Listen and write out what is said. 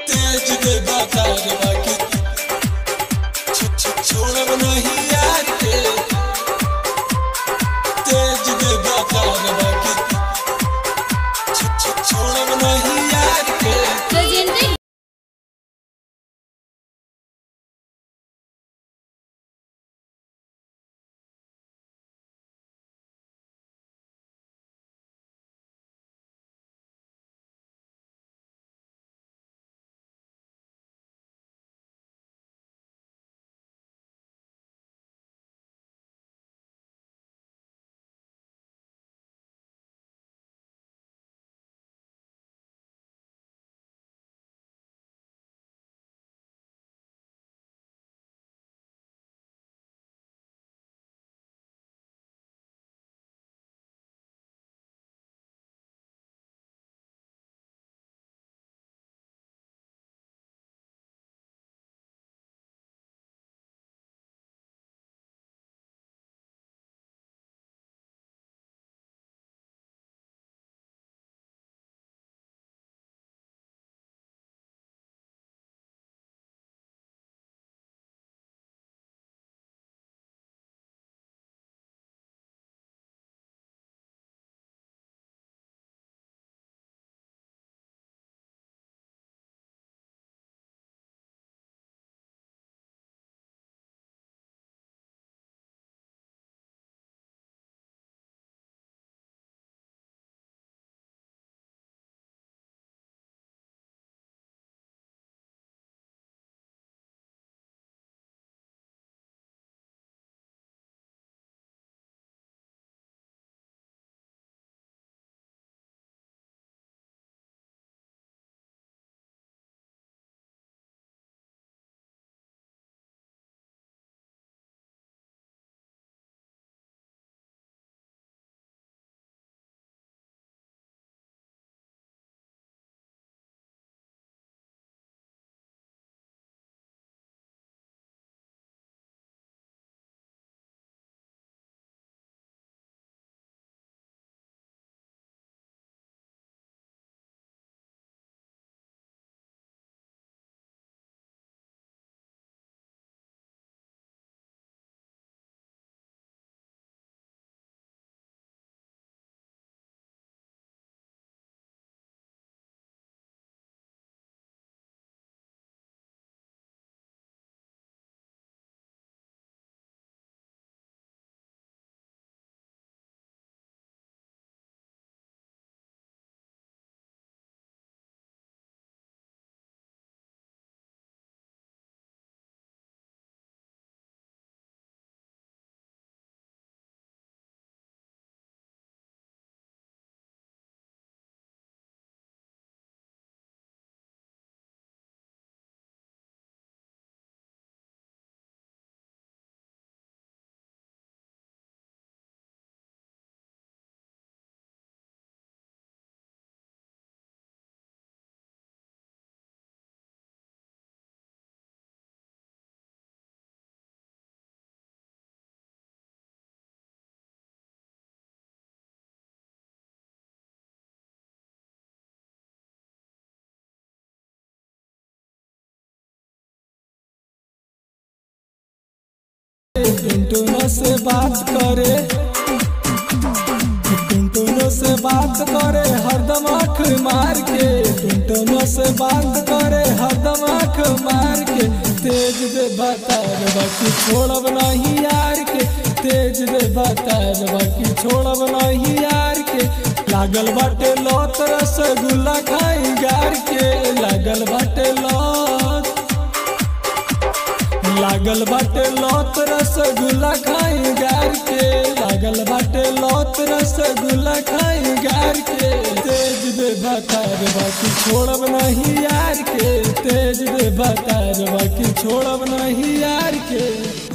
तेज दे बाजार बाकी छ- छ- छोड़ब नहीं यार के तेज दे बाजार बाकी छ- छ- छोड़ब नहीं यार के presented टुनटुनो से बात करे टुनटुनो से बात करे हरदम आँख मार के टुनटुनो से बात करे हरदम आँख मार के तेज दे बतार बाकी छोड़ब नहीं यार के तेज दे बतार बाकी छोड़ब नहीं यार के लागल बाटे लौत रसगुल्ला खाई गार के लागल बाटे लौत लागल बाटे लौत रसगुल्ला खाई गार के लागल बाटे लौत रसगुल्ला खाई गार के तेज दे बतार बाकी छोड़ब नहीं यार के तेज दे बतार बाकी छोड़ब नहीं यार के